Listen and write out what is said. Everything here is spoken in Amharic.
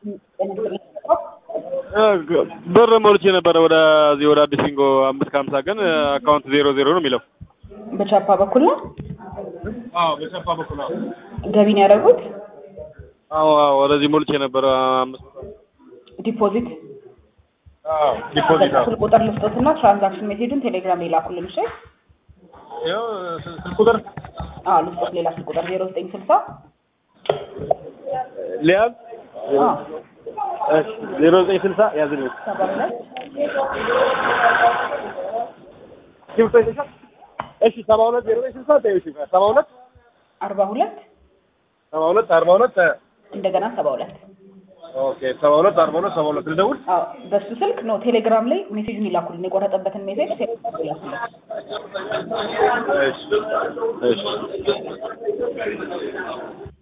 ብር ሞልቼ ነበረ ወደዚህ ወደ አዲስ ቢንጎ አምስት ከሀምሳ ግን አካውንት ዜሮ ዜሮ ነው የሚለው። በቻፓ በኩል ነው አዎ በሰፋ በኩል አዎ ገቢ ነው ያደረጉት። አዎ አዎ ወደዚህ ሞልቼ ነበረ አምስት ዲፖዚት አዎ ዲፖዚት አዎ ስልክ ቁጥር ልስጦትና ትራንዛክሽን ሜሴጁን ቴሌግራም ላይ ላኩልን። እሺ ይኸው ስልክ ቁጥር አዎ ልስጦት ሌላ ስልክ ቁጥር ዜሮ ዘጠኝ ስልሳ ሊያዝ አዎ እሺ ዜሮ ዘጠኝ ስልሳ ያዝልኝ ሰባ ሁለት እሺ ሰባ ሁለት ዜሮ ዘጠኝ ስልሳ ተይው እሺ ሰባ ሁለት አርባ ሁለት ሰባ ሁለት አርባ ሁለት እንደገና ሰባ ሁለት ኦኬ ሰባ ሁለት አርባ ሁለት ሰባ ሁለት ልደውል አዎ በሱ ስልክ ነው ቴሌግራም ላይ ሜሴጁን ይላኩልን። የቆረጠበትን ሜሴጅ ቴሌግራም ላይ ይላኩልን። እሺ እሺ